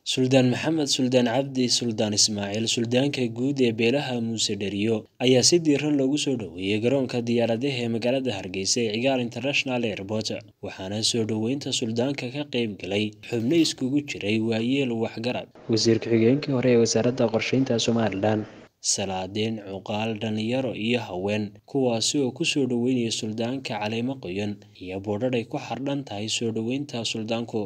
suldaan maxamed suldaan cabdi suldaan ismaaciil suldaanka guud ee beelaha muuse dheriyo ayaa si diiran loogu soo dhoweeyey garoonka diyaaradaha ee magaalada hargeysa ee cigaal international airport waxaana soo dhoweynta suldaanka ka qeyb galay xubno iskugu jiray waayeel waxgarad wasiir ku-xigeenkii hore ee wasaaradda qorsheynta somalilan salaadiin cuqaal dhalinyaro iyo haween kuwaasi oo kusoo dhoweynaya suldaanka caleemo qoyan iyo boodhadh ay ku xardhan tahay soo dhoweynta suldaanku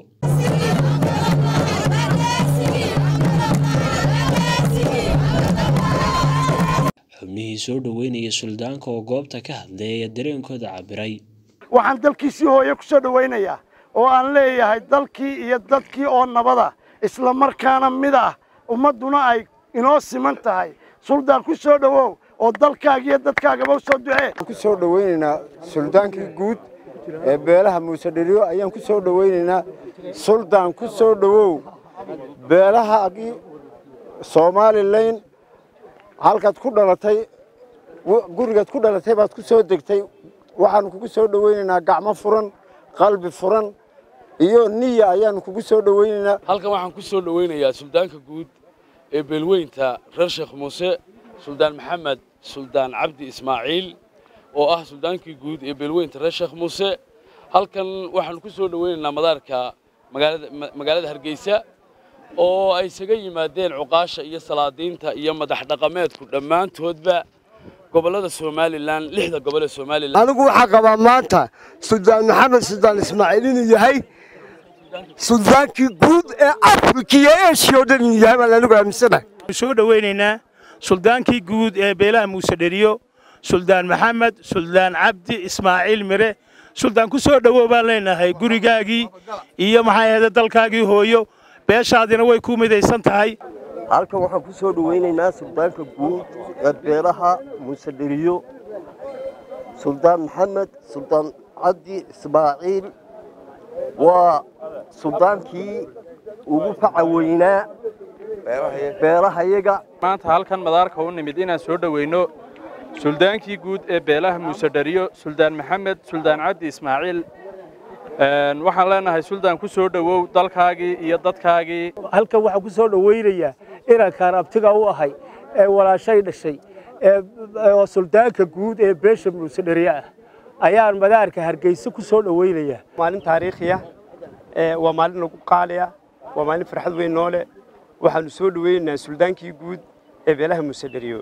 xubnihii soo dhoweynaya suldaanka oo goobta ka hadlay ayaa dareenkooda cabiray waxaan dalkiisii hooye ku soo dhowaynayaa oo aan leeyahay dalkii iyo dadkii oo nabada isla markaana mid ah ummadduna ay inoo siman tahay suldaan ku soo dhowow oo dalkaaga iyo dadkaagaba u soo ducee ku soo dhowaynaynaa suldaankii guud ee beelaha muuse dheriyo ayaan ku soo dhowaynaynaa suldaan ku soo dhowow beelahaagii somalilan halkaad ku dhalatay gurigaad ku dhalatay baad ku soo degtay waxaanu kugu soo dhowaynaynaa gacmo furan qalbi furan iyo niya ayaanu kugu soo dhowaynaynaa halkan waxaan ku soo dhowaynayaa suldaanka guud ee beelweynta reer sheekh muuse suldaan maxamed suldaan cabdi ismaaciil oo ah suldaankii guud ee beelweynta reer sheekh muuse halkan waxaanu ku soo dhowaynaynaa madaarka magaalada hargeysa oo ay isaga yimaadeen cuqaasha iyo salaadiinta iyo madax dhaqameedku dhammaantoodba gobollada somalilan lixda gobol ee somalilan anigu waxaa qabaa maanta suldaan maxamed suldaan ismaaciil inuu yahay suldaankii guud ee afrika iyo eshiya oo dhan inuu yahay baan anigu aaminsanahay soo dhowaynaynaa suldaankii guud ee beelaha muuse dheriyo suldaan maxamed suldaan cabdi ismaaciil mire suldaan ku soo dhowow baan leenahay gurigaagii iyo maxay ahayde dalkaagii hooyo beeshaadina way ku midaysan tahay halkan waxaan ku soo dhowaynaynaa suldaanka guud ee beelaha muuse dheriyo suldaan maxamed suldaan cabdi ismaaciil waa suldaankii ugu faca weynaa beelahayaga maanta halkan madaarka u nimid inaan soo dhoweyno suldaankii guud ee beelaha muuse dheriyo suldaan maxamed suldaan cabdi ismaaciil waxaan leenahay suldaan ku soo dhowow dalkaagii iyo dadkaagii halkan waxaan ku soo dhowaynayaa inankaan abtiga u ahay ee walaashay dhashay oo suldaanka guud ee beesha muuse dheriye ah ayaan madaarka hargeysa ku soo dhowaynayaa maalin taariikhiya waa maalin lagu qaaliya waa maalin farxad weyn noole waxaanu soo dhowaynaynaa suldaankii guud ee beelaha muuse dheriyo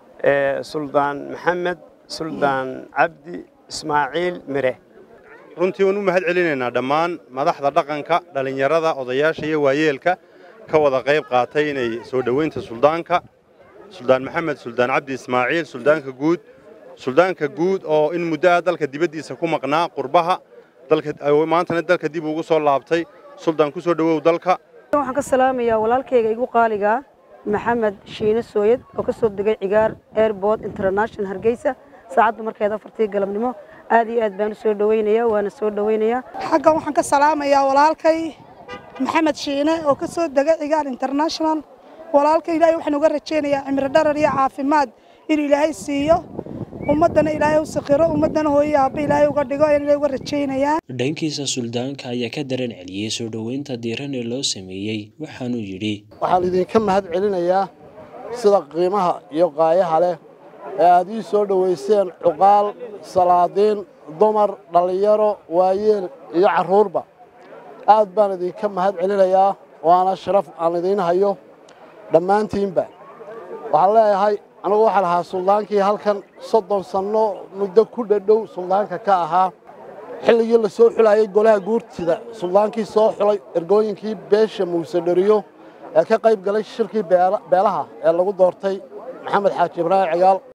suldaan maxamed suldaan cabdi ismaaciil mire runtii waan u mahad celinaynaa dhammaan madaxda dhaqanka dhallinyarada odayaasha iyo waayeelka ka wada qayb qaatay inay soo dhoweynta suldaanka suldaan maxamed suldaan cabdi ismaaciil suldaanka guud suldaanka guud oo in muddo ah dalka dibaddiisa ku maqnaa qurbaha maantana dalka dib ugu soo laabtay suldaan ku soo dhowow dalka waxaan ka salaamayaa walaalkayga igu qaaligaa maxamed shiine sooyad oo ka soo degay cigaar airport international hargeysa saacadda markeeda afartii galabnimo aad iyo aad baan u soo dhowaynayaa waana soo dhowaynayaa xaggan waxaan ka salaamayaa walaalkay maxamed shiine oo ka soo degay cigaar international walaalkay ilaahay waxaan uga rajaynayaa cimri dharar iyo caafimaad inuu ilaahay siiyo ummaddana ilaahay u sakhiro ummaddana hooyo aabba ilaahay uga dhigo ayaan ilaahay uga rajaynayaa dhankiisa suldaanka ayaa ka dareen celiyey soo dhoweynta diiran ee loo sameeyey waxaanuu yidhi waxaan idinka mahad celinayaa sida qiimaha iyo qaayaha leh ee aad ii soo dhowayseen cuqaal salaadiin dumar dhallinyaro waayeel iyo carruurba aad baan idinka mahad celinayaa waana sharaf aan idiin hayo dhammaantiinba waxaan leeyahay anigu waxaan ahaa suldaankii halkan soddon sanno muddo ku dhadhow suldaanka ka ahaa xilligii la soo xulayay golaha guurtida suldaankii soo xulay ergooyinkii beesha muuse dheriyo ee ka qayb galay shirkii beelaha ee lagu doortay maxamed xaaji ibraahim cigaal